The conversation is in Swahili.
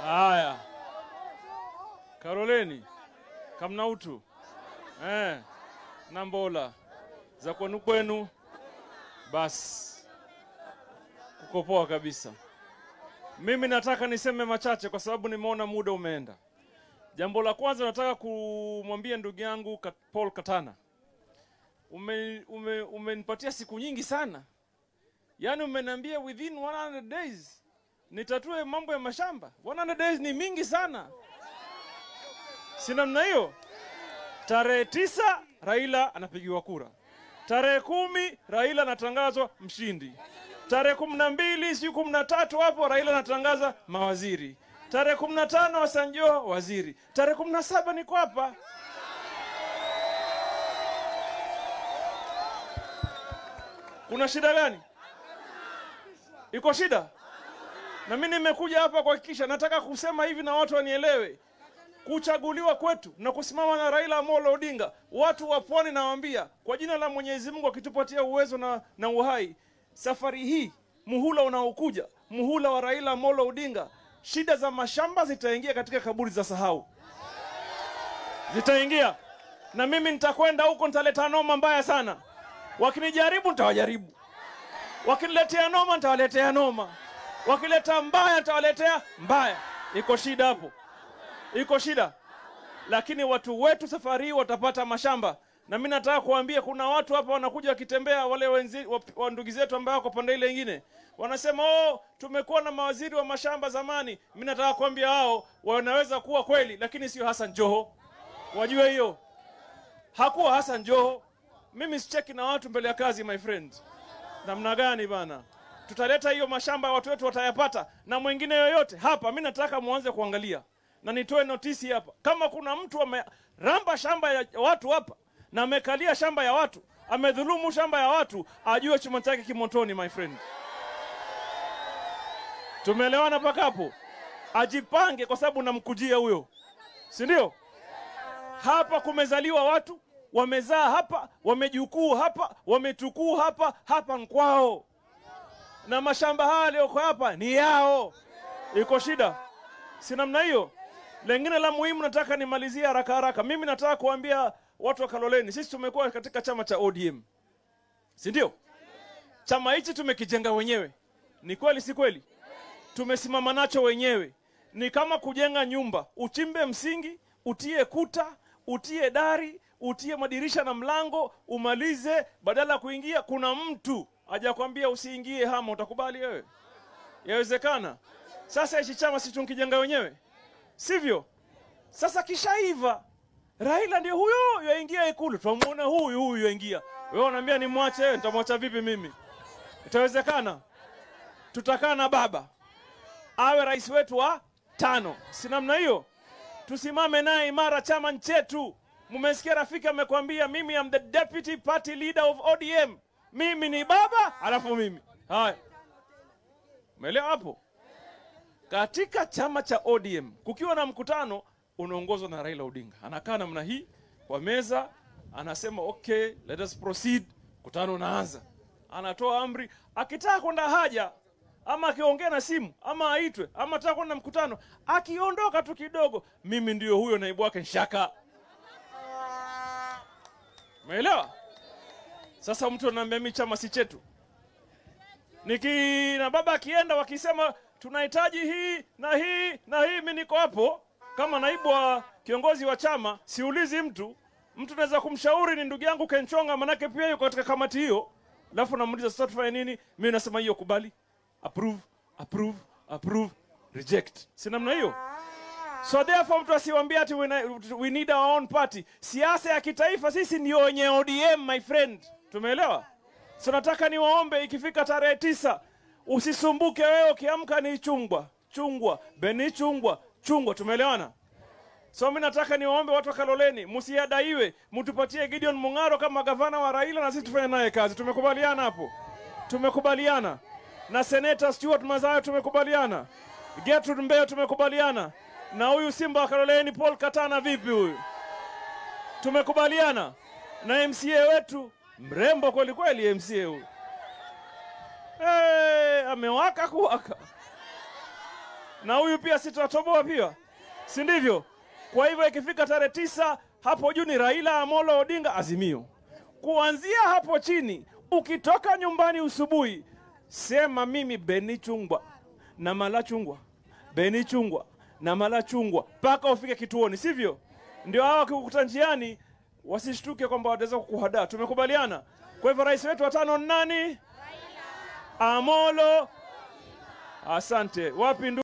Haya, Karoleni Kamnautu eh, Nambola za kwenu kwenu, basi kuko poa kabisa. Mimi nataka niseme machache kwa sababu nimeona muda umeenda. Jambo la kwanza nataka kumwambia ndugu yangu Kat- Paul Katana, ume, ume, umenipatia siku nyingi sana, yaani umeniambia within 100 days nitatue mambo ya mashamba. 100 days ni mingi sana, si namna hiyo? Tarehe tisa Raila anapigiwa kura, tarehe kumi Raila anatangazwa mshindi, tarehe kumi na mbili siku kumi na tatu hapo Raila anatangaza mawaziri, tarehe kumi na tano Wasanjo waziri, tarehe kumi na saba niko hapa. Kuna shida gani? Iko shida? Na mimi nimekuja hapa kuhakikisha, nataka kusema hivi na watu wanielewe kuchaguliwa kwetu na kusimama na Raila Amolo Odinga, watu wa pwani nawaambia, kwa jina la Mwenyezi Mungu akitupatia uwezo na, na uhai, safari hii muhula unaokuja, muhula wa Raila Amolo Odinga, shida za mashamba zitaingia katika kaburi za sahau, zitaingia na mimi nitakwenda huko, nitaleta noma mbaya sana. Wakinijaribu nitawajaribu, wakiniletea noma nitawaletea noma, wakileta mbaya nitawaletea mbaya. Iko shida hapo iko shida, lakini watu wetu safari hii watapata mashamba. Na mimi nataka kuambia kuna watu hapa wanakuja wakitembea, wale wenzi wa, wa ndugu zetu ambao wako pande ile nyingine wanasema oh, tumekuwa na mawaziri wa mashamba zamani. Mimi nataka kuambia hao wanaweza kuwa kweli, lakini sio Hassan Joho. Wajue hiyo hakuwa Hassan Joho. Mimi sicheki na watu mbele ya kazi, my friend. Namna gani bana? Tutaleta hiyo mashamba, watu wetu watayapata, na mwingine yoyote hapa. Mimi nataka muanze kuangalia na nitoe notisi hapa, kama kuna mtu ameramba shamba ya watu hapa na amekalia shamba ya watu, amedhulumu shamba ya watu, ajue chuma chake kimotoni, my friend. Tumeelewana mpaka hapo? Ajipange, kwa sababu namkujia huyo, si ndio? Hapa kumezaliwa watu wamezaa hapa, wamejukuu hapa, wametukuu hapa, hapa nkwao, na mashamba haya yaliyoko hapa ni yao. Iko shida, si namna hiyo? Lengine la muhimu nataka nimalizie haraka haraka. Mimi nataka kuambia watu wa Kaloleni, sisi tumekuwa katika chama cha ODM, si ndio? Chama hichi tumekijenga wenyewe, ni kweli si kweli? Tumesimama nacho wenyewe. Ni kama kujenga nyumba, uchimbe msingi, utie kuta, utie dari, utie madirisha na mlango, umalize. Badala ya kuingia, kuna mtu hajakwambia usiingie hama, utakubali wewe? Yawezekana? Sasa hichi chama si tunkijenga wenyewe sivyo? Sasa kishaiva, Raila ndio huyo yaingia Ikulu, twamuona huyu huyu yaingia. Wewe unaambia nimwache? Wewe nitamwacha vipi mimi? Itawezekana? Tutakaa na baba awe rais wetu wa tano, si namna hiyo? Tusimame naye imara, chama ni chetu. Mmesikia rafiki amekwambia, mimi am the deputy party leader of ODM. Mimi ni baba, alafu mimi haya, umeelewa hapo? katika chama cha ODM kukiwa na mkutano unaongozwa na Raila Odinga, anakaa namna hii kwa meza, anasema okay, let us proceed. Mkutano unaanza, anatoa amri, akitaka kwenda haja ama akiongea na simu ama aitwe ama ataka kwenda mkutano, akiondoka tu kidogo, mimi ndio huyo naibu wake Nshaka. Umeelewa? Sasa mtu anaambia mimi chama si chetu, niki na baba akienda wakisema tunahitaji hii na hii na hii, mimi niko hapo kama naibu wa kiongozi wa chama, siulizi mtu. Mtu naweza kumshauri ni ndugu yangu Kenchonga, manake pia yuko katika kamati hiyo, alafu namuuliza sasa tufanye nini? Mimi nasema hiyo kubali, approve, approve, approve, reject, si namna hiyo? So therefore mtu asiwaambie ati we, na- we need our own party. Siasa ya kitaifa sisi ndio wenye ODM my friend, tumeelewa? So nataka niwaombe ikifika tarehe tisa usisumbuke wewe, ukiamka ni chungwa chungwa beni chungwa chungwa, tumeelewana? So mimi nataka niwaombe watu wa Kaloleni, msiadaiwe, mtupatie Gideon Mung'aro kama gavana wa Raila na sisi tufanye naye kazi. Tumekubaliana hapo, tumekubaliana na seneta Stuart Mazayo, tumekubaliana Gertrude Mbeyo, tumekubaliana na huyu Simba wa Kaloleni Paul Katana. Vipi huyu? Tumekubaliana na MCA wetu mrembo kweli kweli, MCA huyu hey, amewaka kuwaka na huyu pia sitatoboa pia, si ndivyo? Kwa hivyo ikifika tarehe tisa hapo juu ni Raila Amolo Odinga Azimio. Kuanzia hapo chini, ukitoka nyumbani usubuhi, sema mimi Beni Chungwa na Mala Chungwa, Beni Chungwa na Mala Chungwa mpaka ufike kituoni, sivyo? Ndio hawa wakikukuta njiani wasishtuke kwamba wataweza kukuhadaa. Tumekubaliana. Kwa hivyo rais wetu wa tano ni nani? Amolo. Asante. Wapi ndu